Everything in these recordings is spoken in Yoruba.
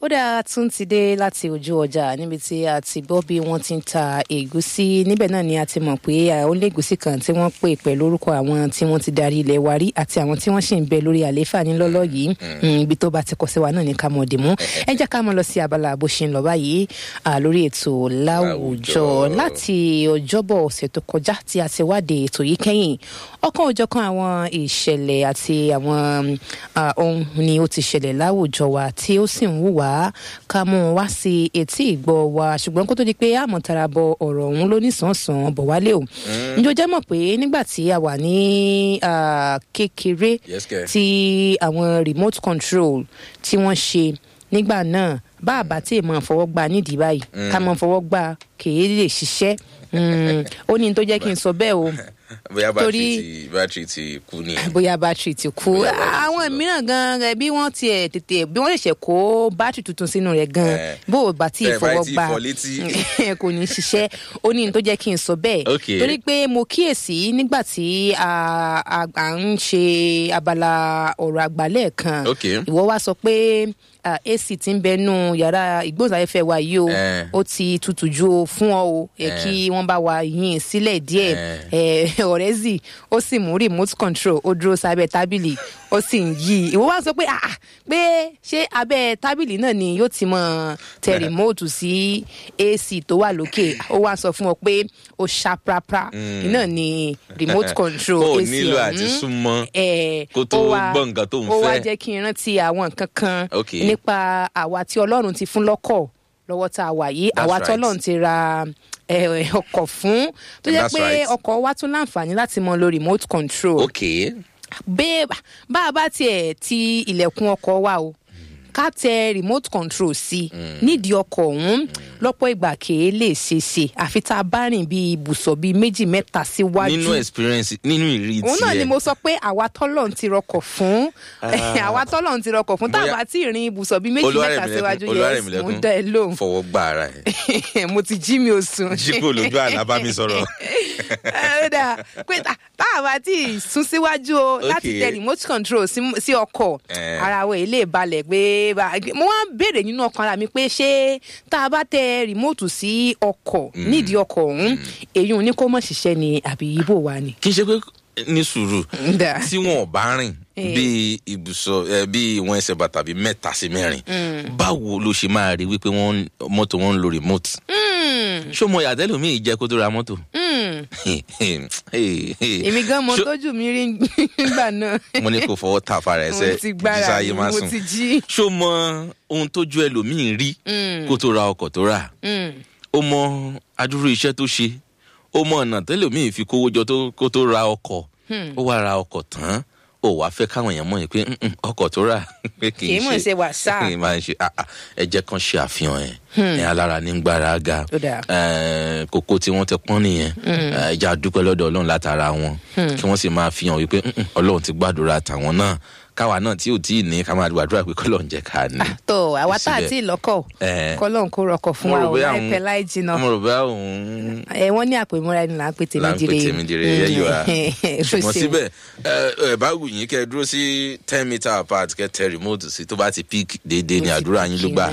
ó dáa tún ti dé láti ojú ọjà níbi tí a ti gbọ́ bí wọ́n ti ń ta ẹ̀gúsí níbẹ̀ náà ni a ti mọ̀ pé àwọn ilé ẹ̀gúsí kan tí wọ́n pè pẹ̀lú orúkọ àwọn tí wọ́n ti darí ilẹ̀ wa rí àti àwọn tí wọ́n sì ń bẹ lórí àlééfà nílọ́lọ́ yìí ibi tó bá ti kọ sí wa náà ní ká mọ̀ dì mú ẹ jẹ́ ká mọ̀ lọ sí abala bó ṣe ń lọ báyìí lórí ètò láwùjọ láti ọjọ́bọ̀ ọ̀sẹ̀ tó kọjá tí a ti wádìí ètò yìí kẹ́yìn ọ̀kan òjọ̀kan àwọn ìṣẹ̀lẹ̀ àti àwọn ohun ni ó ti ṣẹlẹ̀ láwùjọ wa tí ó sì ń wù wá ká mú un wá sí etí ìgbọ́ wa ṣùgbọ́n kó tó di pé àmọ̀tara bọ ọ̀rọ̀ ọ̀hún ló nísànsàn bọ̀ wálé o ǹjọ́ jẹ́ mọ̀ pé nígbà tí a wà ní kékeré tí àwọn remote control tí wọ́n ṣe nígbà náà bá àbá tí èèmọ̀ fọwọ́ gbà nídìí báyìí ká mọ̀ fọwọ́ gbà kèé lè ṣiṣẹ́ ó ní tó jẹ́ kí n sọ bẹ́ẹ̀ o bóyá bátìrì ti kú ni. bóyá bátìrì ti kú àwọn mìíràn gan rẹ bí wọ́n tiẹ̀ tètè bí wọ́n ṣẹ̀ṣẹ̀ kó bátìrì tuntun sínú rẹ̀ gan bó o bá tí ìfọwọ́ gbà kò ní ṣiṣẹ́ ó ní tó jẹ́ kí n sọ bẹ́ẹ̀ torí pé mo kíyèsí nígbà tí a ń ṣe abala ọ̀rọ̀ àgbálẹ̀ kan ìwọ wá sọ pé ac ti ń bẹnu yàrá ìgbóhùnsáfẹ́fẹ́ wa yìí o ó ti tutù ju fún ọ o kí wọ́n bá wa yìn sílẹ̀ díẹ̀ ọ̀rẹ́ zì ó sì mú remote control ó dúró sábẹ́ tábìlì ó sì ń yí ìwọ wá sọ pé ah pé ṣé abẹ́ tábìlì náà ni yóò ti mọ tẹ remote sí ac tó wà lókè ó wá sọ fún ọ pé ó ṣàprapra iná ni remote control ac ọ̀hún ó nílò àti súnmọ́ kó tó gbọ́ nǹkan tó ń fẹ́ ó wá jẹ́ kí n rántí àwọn nǹkan kan nípa àwa tí ọlọ́run ti fún lọ́kọ̀ lọ́wọ́ tá a wà yìí àwa tí ọlọ́run ti ra ọkọ̀ fún tó jẹ́ pé ọkọ̀ wa tún láǹfààní láti mọ lo remote control. ok. bẹ́ẹ̀ bá a bá tiẹ̀ ti ilẹ̀kùn ọkọ̀ wa o ká tẹ remote control sí nídìí ọkọ̀ ọ̀hún lọ́pọ̀ ìgbà kèé lè ṣe ṣe àfi tá a bá rìn bíi ibùsọ̀ bíi méjì mẹ́ta síwájú. nínú experience nínú ìrírí tiẹ̀. òun náà ni mo sọ pé àwa tọ́lọ̀ ń ti rọkọ̀ fún àwa tọ́lọ̀ ń ti rọkọ̀ fún táwa tí ìrìn ibùsọ̀ bíi méjì mẹ́ta síwájú yẹn mo dá ẹ lóhùn. fọwọ́ gbà ara ẹ̀. mo ti jí mi ò sùn. jí kò lójú àlá bá mi sọ̀rọ̀. pé táwa tí sún síwájú o láti tẹ remote control sí ọkọ̀ ara wo ilé balẹ̀ pé mo wá ń béèrè nínú ọkàn ara mi pé ṣé tá a bá tẹ rìmóòtù sí ọkọ̀ nídìí ọkọ̀ ọ̀hún èyí ò ní kó mọ̀ ṣiṣẹ́ ni àbí ibo wa ni. kì í ṣe pé ní sùúrù tí wọn ò bá rìn bí ibùsọ bí ìwọn ẹsẹ bàtà bíi mẹ́ta sí mẹ́rin báwo ló ṣe máa rí wípé wọn mọ́tò wọn ń lo remote ṣó mo yàtẹ́lù mi jẹ́ kó tó ra mọ́tò. èmi gan mo tójú mi rí nígbà náà. mo ní kó fọwọ́ ta afárá ẹsẹ̀ jísá ayé má sùn ṣó mọ ohun tójú ẹlòmíì rí kó tó ra ọkọ̀ tó rà ó mọ adúrú iṣẹ́ tó ṣe ó mọ ọ̀nà tẹ́lòmíì fi kówó jọ kó tó ra ọkọ̀ ó wá ra ọkọ̀ tán ó wàá fẹ́ káwọn èèyàn mọ̀ yín pé ọkọ̀ tó rà pé kì í ṣe kì í mọ̀ ṣe wàsá kì í máa ṣe ẹ jẹ́ kán ṣe àfihàn ẹ̀ ẹ̀ alára ní gbára ga kókó tí wọ́n ti pọ́n nìyẹn ẹ jẹ́ àdúpẹ́ lọ́dọ̀ ọlọ́run látara wọn kí wọ́n sì máa fi hàn wípé ọlọ́run ti gbàdúrà tàwọn náà káwa náà tí ò tí ì ní ká máa gbàdúrà pé kọ́lọ̀ ń jẹ́ ká ní. tó àwa tá à tí ì lọ́kọ̀ kọ́lọ̀ ń kó rọkọ̀ fún wa ò láìpẹ́ láì jìnnà. mo rò bá òun. ẹ wọ́n ní àpèmúra ẹni là ń pè tèmi dire. là ń pè tèmi dire yẹ yọ wa. ṣùgbọ́n síbẹ̀ ẹ bá wù yín kẹ́ ẹ dúró sí ten meter apart kẹ́ tẹ remote sí tó bá ti peak déédéé ní àdúrà yín ló gbà.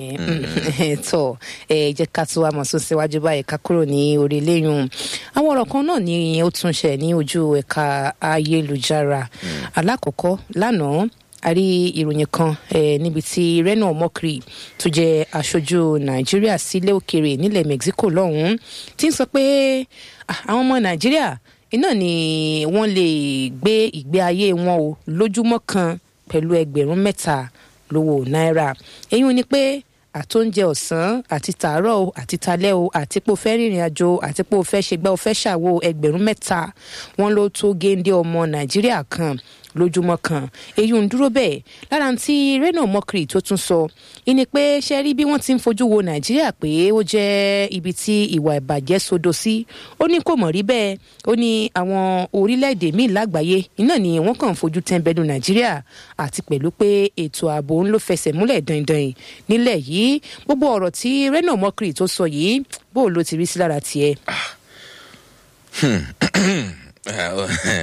tọ ẹ jẹ́ ká tún wá mọ̀ sún síwájú báyìí ká kúrò ní orí eléyìí àwọn ọ̀rọ̀ kan náà ni ó tún ṣẹ̀ ní ojú ẹ̀ka ayélujára alákọ̀ọ́kọ́ lánàá lánàá a rí ìròyìn kan níbi tí reno omokri tó jẹ aṣojú nàìjíríà sílé òkèèrè nílẹ̀ mexico lọ́hùnún ti ń sọ pé àwọn ọmọ nàìjíríà iná ni wọ́n lè gbé ìgbé ayé wọn o lójúmọ́ kan pẹ̀lú ẹgbẹ̀rún mẹ́ta lówó náírà èyí ni pé àtóúnjẹ ọ̀sán àti tàárọ̀ o àti talẹ́ o àti pé o fẹ́ rìnrìn àjò àti pé o fẹ́ ṣègbà o fẹ́ ṣàwo ẹgbẹ̀rún mẹ́ta wọn ló tó géńdé ọmọ nàìjíríà kan lójúmọ́ kan èyí ń dúró bẹ́ẹ̀ lára tí reno mokri tó tún sọ ìní pé ṣe rí bí wọ́n ti ń fojú wo nàìjíríà pé ó jẹ́ ibi tí ìwà ìbàjẹ́ sodo sí ó ní kò mọ̀ rí bẹ́ẹ̀ ó ní àwọn orílẹ̀-èdè míì lágbàáyé iná ni wọ́n kàn ń fojú tẹ́ńbẹ́lú nàìjíríà àti pẹ̀lú pé ètò ààbò ń ló fẹsẹ̀ múlẹ̀ dandan nílẹ̀ yìí gbogbo ọ̀rọ̀ tí reno mokri tó sọ yìí bó ló ti rí sí lára tiẹ̀.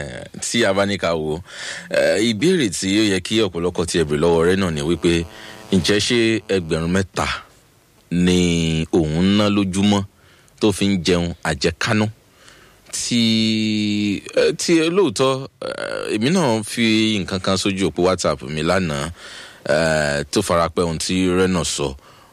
tí a bá ní ká wo ìbéèrè tí ó yẹ kí ọ̀pọ̀lọpọ̀ ti ẹ̀bùrẹ̀ lọ́wọ́ rẹ náà ni wípé ǹjẹ́ ṣé ẹgbẹ̀rún mẹ́ta ni òun ná lójúmọ́ tó fi ń jẹun àjẹkánú tí tí lóòótọ́ èmi náà fi nǹkan kan sójú òpó whatsapp mi lánàá tó farapẹ́ ohun tí rẹ́nà sọ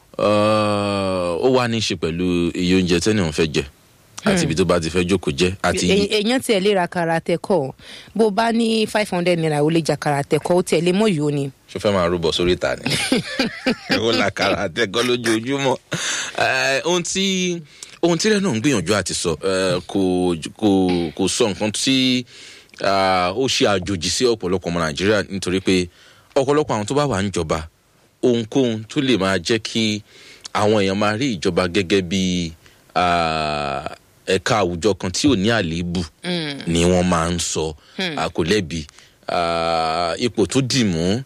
ó wá ní í ṣe pẹ̀lú iye oúnjẹ tẹ́ni òun fẹ́ jẹ àti ibi tó bá ti fẹ́ jókòó jẹ́ àti. èèyàn tiẹ̀ lè ra karate kọ́ bó bá ní five hundred naira ó lè jà karate kọ́ ó tiẹ̀ lè mọ̀ yìí ó ni. ṣó fẹ́ máa rúbọ sórí ìta ni ó la karate kọ́ lójoojúmọ́ ohun tí ohun tí rẹ̀ náà ń gbìyànjú àti sọ kò kò kò sọ nǹkan tí ó ṣe àjòjì sí ọ̀pọ̀lọpọ̀ ọmọ nàìjíríà nítorí pé ọ̀pọ̀lọpọ̀ àwọn tó bá wà ń jọba ohunkóhun tó lè máa jẹ́ kí àwọn èèyàn máa rí ìjọba gẹ́gẹ́ bí ẹ̀ka àwùjọ kan tí ò ní àléébù ni wọ́n máa ń sọ kò lẹ́bi ipò tó dì mú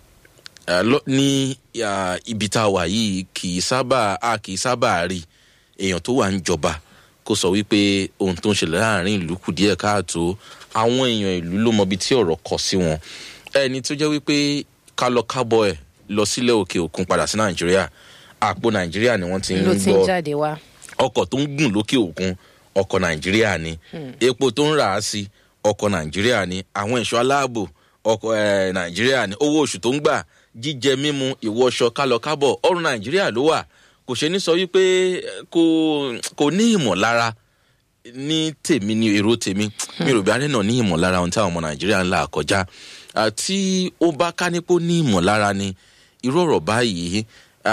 ní ibi tá a wà yìí kì í sábà a kì í sábà rí èèyàn tó wà ń jọba kó sọ wípé ohun tó ń ṣẹlẹ̀ láàrin ìlú kù díẹ̀ káàtó àwọn èèyàn ìlú ló mọ ibi tí ọ̀rọ̀ kọ sí wọn ẹni tó jẹ́ wípé ká lọ kábọ̀ ẹ̀ lọ sílẹ̀ òkè òkun padà sí nàìjíríà àpò nàìjíríà ni wọ́n ti ń gbọ́ ọkọ̀ tó ń gùn lókè òkun ọkọ̀ nàìjíríà ni epo tó ń rà á sí ọkọ̀ nàìjíríà ni àwọn ẹ̀ṣọ́ aláàbò ọkọ̀ nàìjíríà ni owó oṣù tó ń gbà jíjẹ mímu ìwọṣọ kálọkábọ̀ ọrùn nàìjíríà ló wà kò ṣe ní sọ wípé kò kò ní ìmọ̀lára ní tèmi ní èrò tèmi mi rò bí alẹ́ náà ní ìmọ̀lára ohun tí àwọn ọmọ nàìjíríà ń là kọjá tí ó bá ká nípò ní ìmọ̀lára ni irú ọ̀rọ̀ báyìí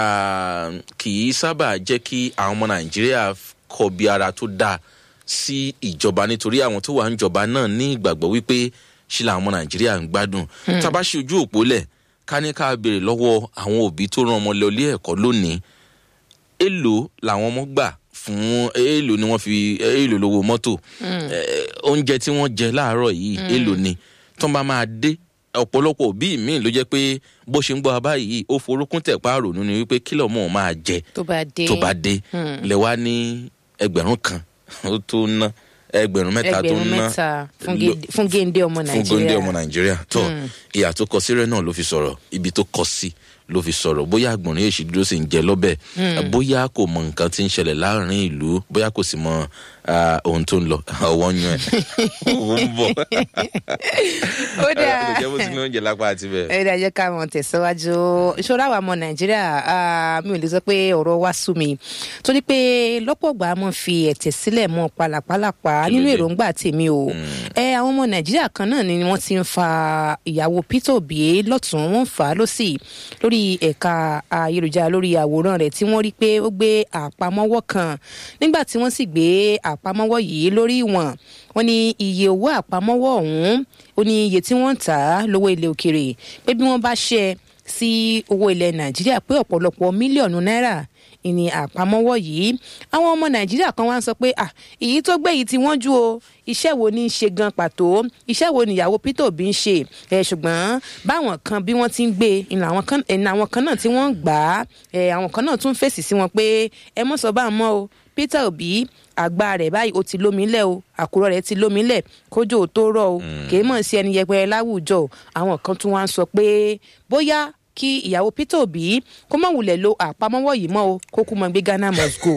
kì í sábà jẹ́ kí àwọn ọmọ nàìjíríà kọbi ara tó dáa sí ìjọba nítorí àwọn tó wà ń jọba náà ní ìgbàgbọ́ wípé ṣe làwọn ọmọ nàìjíríà ń gbádùn tá a bá ṣe ojú òpó lẹ̀ ká ní ká béèrè lọ́wọ́ àwọn òbí tó rán ọmọ lọ ilé ẹ̀kọ́ lónìí èlò làwọn ọmọ gbà fún èlò ni wọ́n fi èlò lówó mọ́tò oúnjẹ tí wọ́n jẹ láàárọ̀ yìí èlò ni tó bá máa dé ọ̀pọ̀lọpọ̀ òbí mi ló jẹ́ pé bó ṣe ń gbọ́ abá yìí ó forúkún tẹ̀ páàrò nínú wípé kílọ̀ mọ́ ọ́n máa jẹ tó bá dé tó bá dé lẹ wá ní ẹgbẹ̀rún kan ó tó ná ẹgbẹ̀rún mẹ́ta tó ẹgbẹ̀rún ná mẹ́ta fún géńdé ọmọ fún góńdé nàìjíríà ọmọ nàìjíríà tó ìyà tó kọ sí rẹ náà ló fi sọ̀rọ̀ ibi tó kọ sí ló fi sọ̀rọ̀ bóyá àgbọ̀nrín èsì dúró sì ń jẹ lọ́bẹ̀ bóyá kò mọ nǹkan tí ń ṣẹlẹ̀ láàrin ìlú bóyá kò sì mọ ah, ohun tó ń lọ ọwọ́ ń yan ẹ̀ owó ń bọ̀ ó dáa olùjẹ́ bó ti ní oúnjẹ lápá àti bẹ́ẹ̀. ẹ dájẹ́ ká mọ̀ tẹ̀síwájú ìṣòro àwọn ọmọ nàìjíríà ah, mi ò lè sọ pé ọ̀rọ̀ wá sú mi torí pé lọ́pọ̀ ìgbà mo fi ẹ̀tẹ̀ sílẹ̀ mọ́ pàlàpàlàpà Kí ló nínú dé? èròǹgbà tèmi o ẹ àwọn ọmọ nàìjíríà kan náà ni wọ́n ti ń fa ìyàwó peter obi lọ́tún wọ́n ń fà á lọ́sì lórí ẹ̀ka ayélujára lórí àwòrán rẹ̀ tí wọ́n rí pé ó gbé àpamọ́wọ́ kan nígbà tí wọ́n sì gbé àpamọ́wọ́ yìí lórí ìwọ̀n wọ́n ní iye owó àpamọ́wọ́ ọ̀hún ó ní iye tí wọ́n ń tà á lówó ilẹ̀ òkèrè pé bí wọ́n bá ṣe sí owó ilẹ̀ nàìjíríà pé ọ̀pọ̀lọpọ̀ mílíọ̀nù náírà ìní àpamọ́wọ́ yìí àwọn ọmọ nàìjíríà kan wá ń sọ pé à èyí tó gbé yìí tí wọ́n jú o iṣẹ́ wo ní í ṣe gan pàtó iṣẹ́ wo níyàwó peter obi ń ṣe ẹ ṣùgbọ́n báwọn kan bí wọ́n ti ń gbé ìnà àwọn kan ìnà àwọn kan náà tí wọ́n ń gbà á ẹ àwọn kan náà tún fèsì sí wọn pé ẹ mọ̀ sọ bá a mọ́ o peter obi àgbà rẹ̀ báyìí ó ti lómi lẹ̀ o àkùrọ̀ rẹ̀ ti lómi lẹ̀ kójú ò tó rọ̀ o kìí mọ̀ sí ẹni yẹpẹrẹ láwùjọ o àwọn kan tún wá ń sọ pé bóyá kí ìyàwó peter obi kó má wulẹ̀ lo àpamọ́wọ́ yìí mọ́ o kó kú mọ́ gbé ghana must go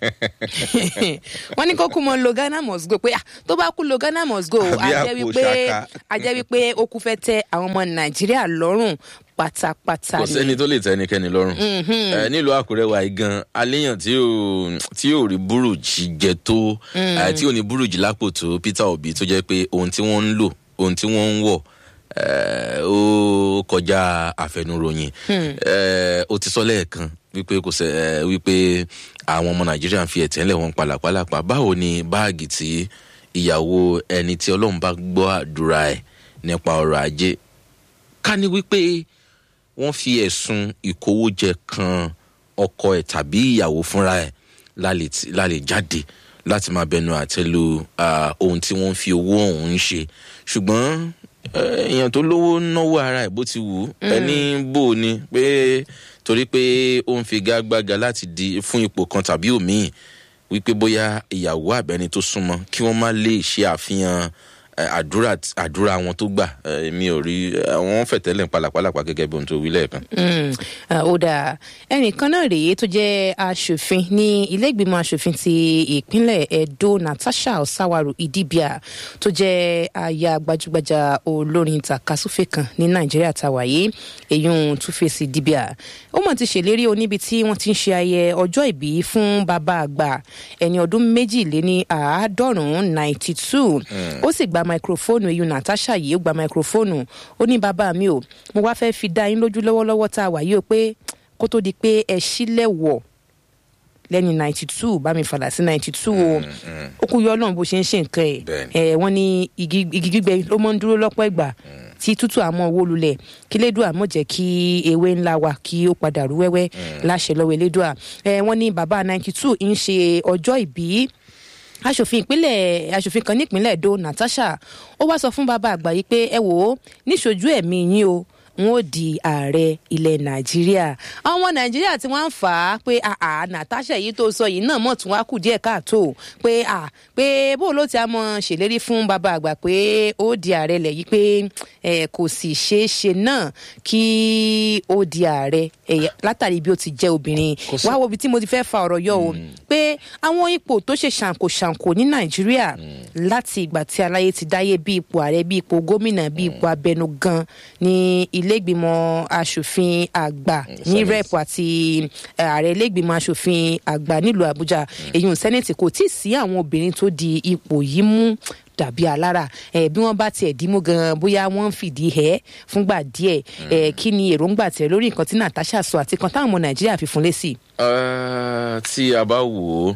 wọ́n ní kó kú mọ́ lo ghana must go pé ah, tó bá kú lo ghana must go Àbí a jẹ́ àpò wípé ṣaka. a jẹ́ wípé ó kú fẹ́ tẹ àwọn ọmọ nàìjíríà lọ́rùn pátápátá kò sẹ́ni ni. tó lè tẹ ẹnikẹ́ni lọ́rùn Ẹ, nílùú àkúrẹ́ wa yìí gan aléyàn tí ò tí ò rí búrùjì jẹ tó ẹ, tí ò ní búrùjì lápò tó peter obi tó jẹ́ pé ohun tí wọ́n ń lò ohun tí wọ́n ń wọ̀ ẹ, ó kọjá àfẹnuròyìn Ẹ, ó ti sọ lẹ́ẹ̀kan wípé kò sẹ́ ẹ, wípé àwọn ọmọ nàìjíríà ń fi ẹ̀tẹ́ ńlẹ̀ wọn pàlàpàlàpà báwo ni báàgì tí ìyàwó ẹni tí ọlọ́run bá gbọ́ àdúrà ẹ̀ nípa ọrọ̀ ajé ká ní wípé wọ́n fi ẹ̀sùn ìkówójẹ kan ọkọ ẹ̀ tàbí ìyàwó fúnra ẹ̀ lálẹ́ tí- lálẹ́ jáde láti máa bẹnu àtẹ́lu ah, ohun tí wọ́n fi owó ọ̀hún ṣe ṣùgbọ́n eh, èèyàn tó lówó náwó ara ẹ̀ bó ti wù ú ẹni bò ó ni pé torí pé ó ń fi gágbága láti di fún ipò kan tàbí òmíì wípé bóyá ìyàwó àbẹ́ni tó súnmọ́ kí wọ́n má lè ṣe àfihàn àdúrà àdúrà wọn tó gbà mi ò rí àwọn fẹ̀tẹ́lẹ̀ pàlàpàlàpà gẹ́gẹ́ bí ohun tó wí lẹ́ẹ̀kan. ó dáa ẹnìkan náà rèé tó jẹ́ aṣòfin ní ilé ìgbìmọ̀ aṣòfin ti ìpínlẹ̀ edo natasha osawaru idibia tó jẹ́ aya gbajúgbajà olórin takasúfè kan ní nàìjíríà tàwáyé èyún túfèsì dibia ó mọ̀ ti ṣèlérí oníbi tí wọ́n ti ń ṣe ayẹ ọjọ́ ìbí fún bàbá àgbà ẹni ọdún méjìléní àádọ́rùn-ún ninety two ó sì gba máikrófóònù eyín natasha yìí ó gba máikrófóònù ó ní bàbá mi ò mo wá fẹ́ fi dá yín lójú lọ́wọ́lọ́wọ́ tá a wà yìí o pé kó tó di pé ẹ sílẹ̀ wọ̀ lẹ́ni ninety two bá mi fàlà sí ninety two o ó kú yọ ọlọ́run bó ṣe ń ṣe nǹkan ẹ̀ ẹ̀ wọ́n ní igi gbígbẹ ló mọ́ ń dúró lọ́pọ̀ ìgbà tí tútù àmọ́ owó lulẹ̀ kí lédùá mọ̀ jẹ́ kí ewé ńlá wa kí ó padà rú wẹ́wẹ́ láṣẹ lọ́wọ́ elédùá ẹ̀ wọ́n ní bàbá ninety two ń ṣe ọjọ́ ìbí aṣòfin ìpínlẹ̀ aṣòfin kan nípínlẹ̀ edo natasha ó wá sọ fún bàbá àgbà yìí pé ẹ wò ó níṣojú ẹ̀mí yín o n ó di ààrẹ ilẹ̀ nàìjíríà àwọn ọmọ nàìjíríà tí wọ́n ń fà á pé àà natasha yìí tó sọ yìí náà mọ̀ tún wá kù díẹ̀ káàtó pé à pé bó ló ti á mọ ṣèlérí fún bàbá àgbà pé ó di ààrẹ lẹ̀ yìí pé ẹ kò sì ṣeé ṣe náà kí ó di ààrẹ látàrí bí ó ti jẹ́ obìnrin wá wo ibi tí mo ti fẹ́ fa ọ̀rọ̀ yọ o pé àwọn ipò tó ṣe ṣàǹkóṣàǹkó ní nàìjíríà láti ìgbà tí aláyé ti dáyé bí ipò ààrẹ bí ipò gómìnà bí ipò abẹnugan ní ilégbìmọ̀ asòfin àgbà ní rep àti ààrẹ ilégbìmọ̀ asòfin àgbà nílùú àbújá èyí ò sẹ́nẹ̀tì kò tí ì sí àwọn obìnrin tó di ipò yìí mú dàbí alára ẹ bí wọn bá tiẹ̀ dímú gan bóyá wọn ń fìdí ẹ fúngbà díẹ̀ ẹ kí ni èròǹgbà tẹ lórí nǹkan tí natasha sọ àti kan táwọn ọmọ nàìjíríà fi fún lésì. tí a bá wò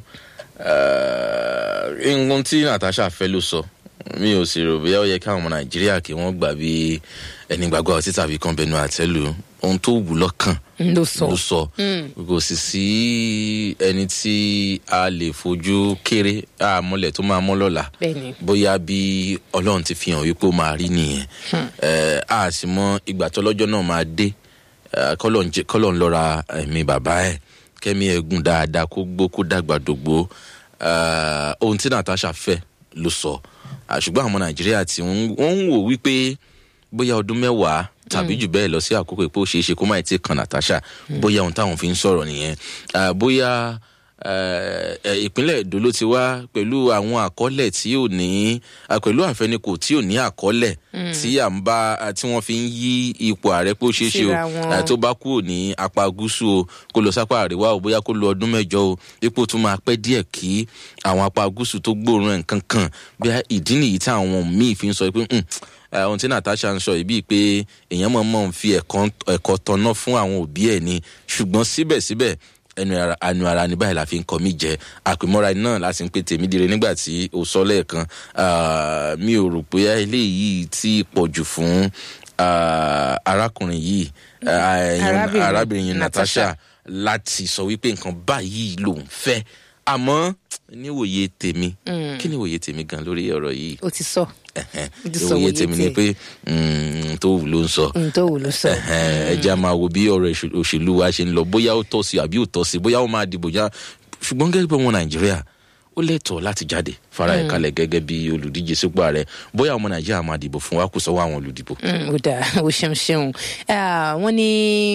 ó nǹkan tí natasha fẹ́ ló sọ mi ò sì rò bóyá ó yẹ káwọn ọmọ nàìjíríà kí wọ́n gbà bí ẹni gbàgbọ́ ọtí tàbí kan bẹnu àtẹ́lù ohun tó wù lọ́kàn ló sọ ló sọ kò sì sí ẹni tí a lè fojú kéré àmọ́lẹ̀ tó máa mọ́ lọ́la bóyá bí ọlọ́run ti fi hàn wípé ó máa rí nìyẹn a sì mọ ìgbà tó lọ́jọ́ náà máa dé kọ́lọ̀ ń lọ́ra ẹ̀mí bàbá ẹ̀ kẹ́mi ẹ̀gùn dáadáa kó gbó kó dàgbà dògbò ohun tí natasha fẹ́ ló sọ ṣùgbọ́n àwọn nàìjíríà tí wọ́n ń wò wípé bóyá ọdún mẹ́wàá tàbí jù bẹ́ẹ̀ lọ sí àkókò pé ó ṣeé ṣe kó má ti kan natasha bóyá ohun táwọn fi ń sọ̀rọ̀ nìyẹn bóyá ìpínlẹ̀ èdò ló ti wá pẹ̀lú àwọn àkọọ́lẹ̀ tí ò ní pẹ̀lú àfẹnikò tí ò ní àkọọ́lẹ̀ tí à ń bá tí wọ́n fi ń yí ipò ààrẹ pé ó ṣeé ṣe o tó bá kúrò ní apá gúúsù o kó lọ sápá àríwá o bóyá kó lo ọdún mẹ́jọ o ipò tún máa pẹ́ díẹ̀ kí àwọn apá gúúsù tó gbóòórùn ẹ̀ nǹkan kan bí ìdí nìyí tí àwọn míì fi ń sọ pé ohun tí natasha ń sọ yìí bíi pé èèyàn mọ̀ mọ̀ ń fi ẹ̀kọ́ tọ́nà fún àwọn òbí ẹ̀ ni ṣùgbọ́n síbẹ̀síbẹ̀ ẹnu ara anu ara ní báyìí la fi ń kọ mí jẹ àpèmọ́ra náà láti ń pè tèmi dire nígbà tí o sọ lẹ́ẹ̀kan mi ò rò pé eléyìí ti pọ̀ jù fún arákùnrin yìí arábìnrin yìí natasha láti sọ wípé nǹkan báyìí lòun fẹ́ àmọ́ níwòye tèmi kí níwòye tèmi gan lórí ọ̀rọ̀ yìí. o ti sọ ìwòye tèmi ni pé tó wù ló ń sọ tó wù ló sọ. ẹ jẹ́ a máa wo bí ọ̀rọ̀ òṣèlú wa ṣe ń lọ bóyá ó tọ́ sí àbí ò tọ́ sí bóyá ó máa dìbò já ṣùgbọ́n gẹ́gẹ́ bí ọmọ nàìjíríà ó lẹ́tọ̀ọ́ láti jáde fara ẹ̀ kalẹ̀ gẹ́gẹ́ bí olùdíje sípò ààrẹ bóyá ọmọ nàìjíríà máa dìbò fún wa kò sọ́wọ́ àwọn olùdìbò. ó dáa ó ṣeun ṣeun wọ́n ní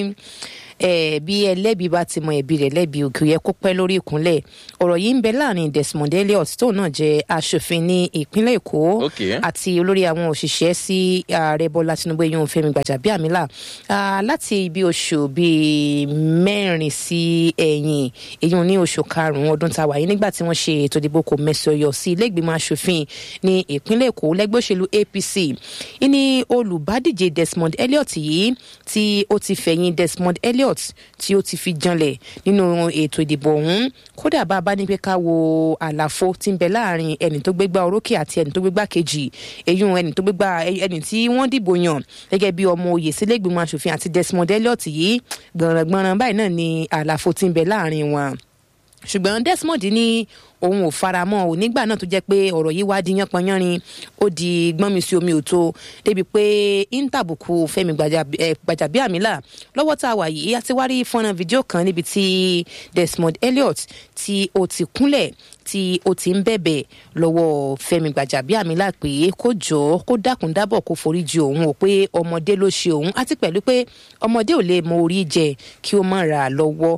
ẹ bí ẹlẹ́bi bá ti mọ ẹ̀bi rẹ̀ lẹ́bi òkè yẹ kó pẹ́ lórí ìkúnlẹ̀ ọ̀rọ̀ yìí ń bẹ láàrin desmond elliot tóun náà jẹ́ aṣòfin ní ìpínlẹ̀ èkó àti olórí àwọn òṣìṣẹ́ sí ààrẹ bọ́lá tinubu eyín fẹ́mi gbàjàbíàmílà láti ibi oṣù bíi mẹ́rin sí ẹ̀yìn èyí ní oṣù karùn-ún ọdún tá a wà yìí nígbà tí wọ́n ṣe ètò ìdìbò kò mẹ́sọ̀yọ̀ sí ilé ìgbìmọ̀ aṣòfin ní ìpínlẹ̀ èkó lẹ́gbẹ́ òṣèlú apc ìní olùbádíje desmond elliot yìí tí ó ti fẹ̀yìn desmond elliot elliot tí ó ti fi janlẹ̀ nínú ètò ìdìbò ọ̀hún kódà bá a bá ní pé ká wo àlàfo tí ń bẹ láàrin ẹni tó gbégbá orókè àti ẹni tó gbégbá kejì eyín ẹni tó gbégbá ẹni tí wọ́n dìbò yàn gẹ́gẹ́ bí ọmọ oyè sílẹ̀gbìmọ̀ asòfin àti desmond elliot yìí gbọ̀nràngbọ̀nràn báyìí náà ni àlàfo tí ń bẹ láàrin wọn ṣùgbọ́n desmond ní òun ò faramọ́ ò nígbà náà tó jẹ́ pé ọ̀rọ̀ yìí wá di yánpọnyánrin ó di gbọ́nmi sí omi òtó débi pé íńtàbùkù fẹ́mi gbàjàbíàmílà lọ́wọ́ tá a wà yìí a ti wá rí fọ́nrán fídíò kan níbi tí desmond elliot tí ó ti kúnlẹ̀ tí ó ti ń bẹ̀bẹ̀ lọ́wọ́ fẹ́mi gbàjàbíàmílà pé kó jọ kó dákun dábọ̀ kó foríjì òun ò pé ọmọdé ló ṣe òun àti pẹ̀lú pé ọmọdé ò lè mọ orí jẹ kí ó má ra lọ́wọ́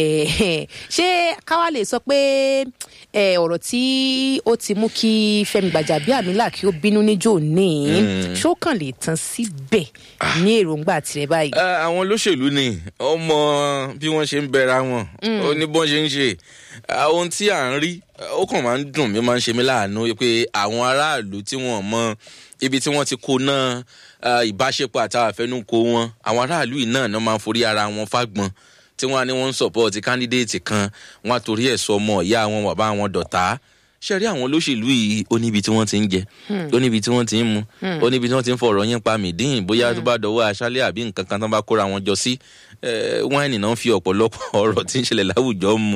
ṣé káwá lè sọ pé ọ̀rọ̀ tí ó ti mú kí fẹ́mi gbàjàbíàmílà kí ó bínú níjó ní ṣó kàn lè tán síbẹ̀ ní èròǹgbà tirẹ̀ báyìí. àwọn olóṣèlú ni ọmọ bí wọ́n ṣe ń bẹ̀rẹ̀ wọn ó ní bọ́n ṣe ń ṣe ohun tí à ń rí ó kàn máa ń dùn mí máa ń ṣe mí láàánú pé àwọn aráàlú tí wọ́n mọ ibi tí wọ́n ti kó náà ìbáṣepọ̀ àtàwọn àfẹnukò wọn àwọn aráàlú yìí náà máa ń forí ara wọn fágbọn tí wọ́n á ní wọ́n ń sọ̀pọ̀tì kándídéètì kan wọ́n á torí ẹ̀ sọ ọmọ ìyá àwọn bàbá wọn dọ̀tá ṣe rí àwọn olóṣèlú yìí ó níbi tí wọ́n ti ń jẹ ó níbi tí wọ́n ti ń mu ó níbi tí wọ́n ti ń fọ̀rọ̀ yín pa mìdín bóyá tó bá dọ̀wọ́ aṣálẹ̀ àbí nǹkan kan tó bá kóra wọn jọ sí wáìnì náà fi ọ̀pọ̀lọpọ̀ ọ̀rọ̀ tí ń ṣẹlẹ̀ láwùjọ mu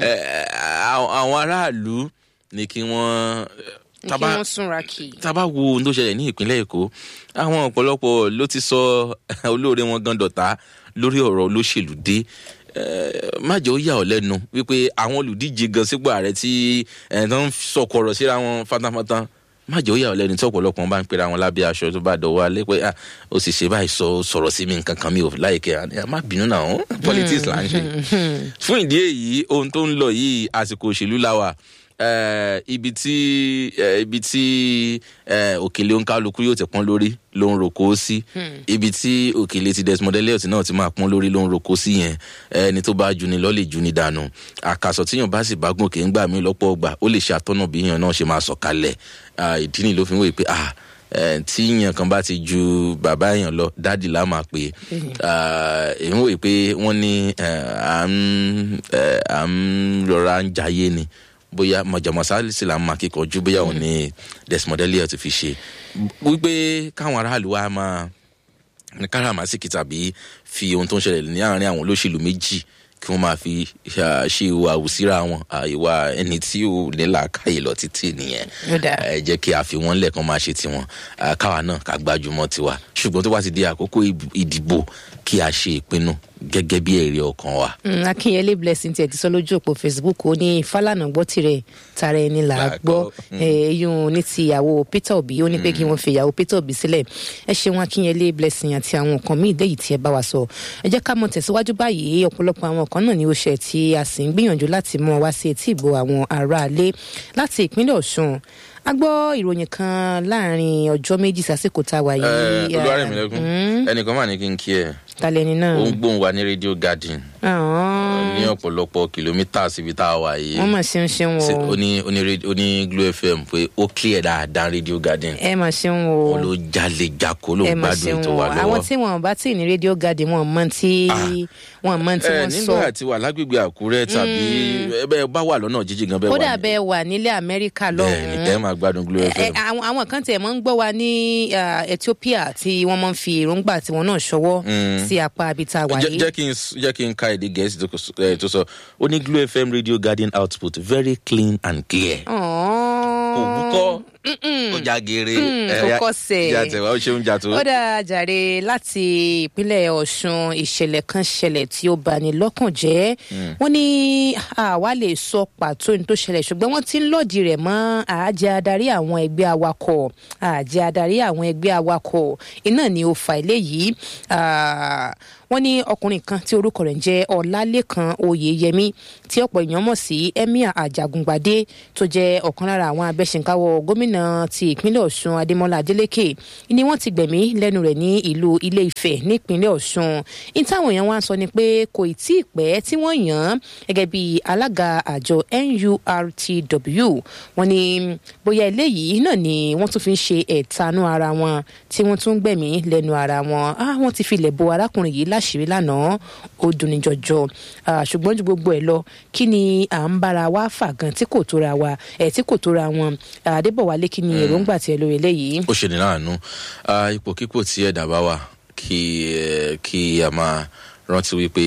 àwọn aráàlú ni kí wọ́n kí wọ́n súnra kì í. tá a bá wo ohun tó ṣẹlẹ̀ ní ìpínlẹ̀ èkó àwọn ọ̀pọ̀lọpọ̀ ló ti sọ olóore wọn gan dọ̀tá lórí ọ̀rọ̀ olóṣèlú dé má jẹ́ ó yà ọ́ lẹ́nu wípé àwọn olùdíje gan sípò ààrẹ tí ẹ̀ tó ń sọkọ̀rọ̀ síra wọn fátáfátá má jẹ́ ó yà ọ́ lẹ́nu tí ọ̀pọ̀lọpọ̀ bá ń pera wọn lábẹ́ aṣọ tó bá dọ̀wọ́ alẹ́ pé ó sì ṣe báyìí sọ sọ̀rọ̀ sí mi nǹkan kan mi ò láìkẹ́ má bínú náà politics là ń ṣe. fún ìdí èyí ohun tó ń lọ yìí àsìkò òṣèlú la wà ibi tí ibi tí òkèlè òǹkálukú yóò ti pọ́n lórí ló ń roko sí ibi tí òkèlè ti desmond elliot náà ti máa pọ́n lórí ló ń roko sí yẹn ẹni tó bá juni lọ lè juni dànù àkàsọ̀ tíyàn bá sì bá gòkè ń gbà mí lọ́pọ̀ ọgbà ó lè ṣe àtọ́nà bí yàn náà ṣe máa sọ̀kalẹ̀ ìdí ni ló fi ń wòye pé ah tí yàn kan bá ti ju bàbá yàn lọ dáàdì lá máa pè é èmi wòye pé wọ́n ní à ń rọra ń jayé ni bóyá mọ̀jàmọ́sá sì là ń máa kíkanjú bóyá òun ni desmond elliot fi ṣe wípé káwọn aráàlú wa máa ní káràmásìkì tàbí fi ohun tó ń ṣẹlẹ̀ ní àárín àwọn olóṣèlú méjì kí wọ́n máa fi ṣe ìwà àwùsíra wọn ìwà ẹni tí ò ní làákàyè lọ títí nìyẹn ẹ jẹ́ kí a fi wọ́n lẹ̀ kán máa ṣe tiwọn káwa náà ká gbájúmọ́ tiwa ṣùgbọ́n tó bá ti di àkókò ìdìbò kí a ṣe ìpinnu gẹ́gẹ́ bí èrè ọkàn wa. akínyẹlé blessing tiẹ̀ ti sọ lójú òpó facebook ó ní fálànà gbọ́ tirẹ̀ tara ẹni là á gbọ́ eyín ní ti ìyàwó peter obi ó ní pé kí wọ́n fi ìyàwó peter obi sílẹ̀ ẹ ṣeun akínyẹlé blessing àti àwọn nǹkan míì déyìí tí ẹ bá wa sọ ẹ jẹ́ ká mọ tẹ̀síwájú báyìí ọ̀pọ̀lọpọ̀ àwọn kan náà ni ó ṣe tí a sì ń gbìyànjú láti mọ wá sí etí ìbò àwọn aráalé láti ìpínlẹ̀ ọ̀ṣun a gbọ́ ìròyìn kan láàrin ọjọ́ méjì sásìkò tá a wà yìí. olúwarẹ̀mílẹ́kùn ẹnìkan mà ní kí n kí ẹ talẹni náà. ó ń gbóhùn wa ní radio garden. ní ọ̀pọ̀lọpọ̀ kìlómítà síbi tá a wà yìí. wọ́n mà ṣeun ṣeun o. ó ní ó ní ó ní glo fm pé ó clear dáadáa radio garden. ẹ mà ṣeun o. wọn ló jalè jako ló ń gbádùn ètò wa lọ́wọ́. àwọn tí wọn bá tí ní radio garden wọn mọ tí wọn mọ tí wọn sọ. nígbà tí wà lágbègbè àkúrẹ́ tàbí ẹ bá wà lọ́nà jíjìn gan bẹ́ẹ̀ wà ní. kódà bẹ́ẹ̀ wà nílẹ̀ amẹ́ríkà lọ́hùn-ún. bẹ́ẹ̀ máa gbádùn glo fm. àwọn kan tẹ̀ mọ́ ń gbọ́ wa ní ethiopia tí wọ́n mọ́ ń fi èròǹgbà tiwọn náà ṣọwọ́ sí apá abita wà yìí. jẹ́ kí n jẹ́ kí n ka èdè gẹ̀ẹ́sì tó sọ ó ní glo fm radio garden output very clean and clear. kò wúkọ́ ó já geere. kókó sẹ̀ ìjà tẹ̀wá ó ṣeun jà tó. ó dáa jàre láti ìpínlẹ̀ ọ̀ṣun ìṣẹ̀lẹ̀ kan ṣẹlẹ̀ tí ó bani lọ́kàn jẹ́ wọ́n ní àwa lè sọ pàtó ní tó ṣẹlẹ̀ ṣùgbọ́n wọ́n ti ń lòdì rẹ̀ mọ́ àjẹ́ adarí àwọn ẹgbẹ́ awakọ̀ àjẹ́ adarí àwọn ẹgbẹ́ awakọ̀ iná ni ó fa eléyìí wọ́n ní ọkùnrin kan tí orúkọ rẹ̀ ń jẹ́ ọ̀làlẹ́kan oyèyẹmí tí ọ̀pọ̀ èèyàn mọ̀ sí emir ajagungbadé tó jẹ́ ọ̀kan lára àwọn abẹ́sẹ̀ǹkáwọ́ gómìnà ti ìpínlẹ̀ ọ̀ṣun adémọlá adélèké ni wọ́n ti gbẹ̀mí lẹ́nu rẹ̀ ní ìlú ilé ifẹ̀ nípínlẹ̀ ọ̀ṣun ní táwọn èèyàn wá ń sọ ni pé kò ì tí ì pẹ́ tí wọ́n yàn án gẹ́gẹ́ bí alága àjọ nurtw wọ́n ní bóyá eléyìí náà ni wọ́n tún fi ń ṣe ẹ̀tanú ara wọn tí wọ́n tún gbẹ̀mí lẹ́nu ara wọn wọ́n ti filẹ̀ bo arákùnrin yìí láṣìírí lánàá ó dunni jọjọ ṣùgbọ́n ju gbogbo ẹ̀ lọ kí ni à ń bára wa fà gan tí kò tóra wa ẹ̀ tí kò tóra wọn adébọ̀wálé kí ni èròǹgbà tiẹ̀ lórí eléyìí. ó ṣe ní láàánú ipòkípò tí ẹ̀dá bá wà kí a máa rántí wípé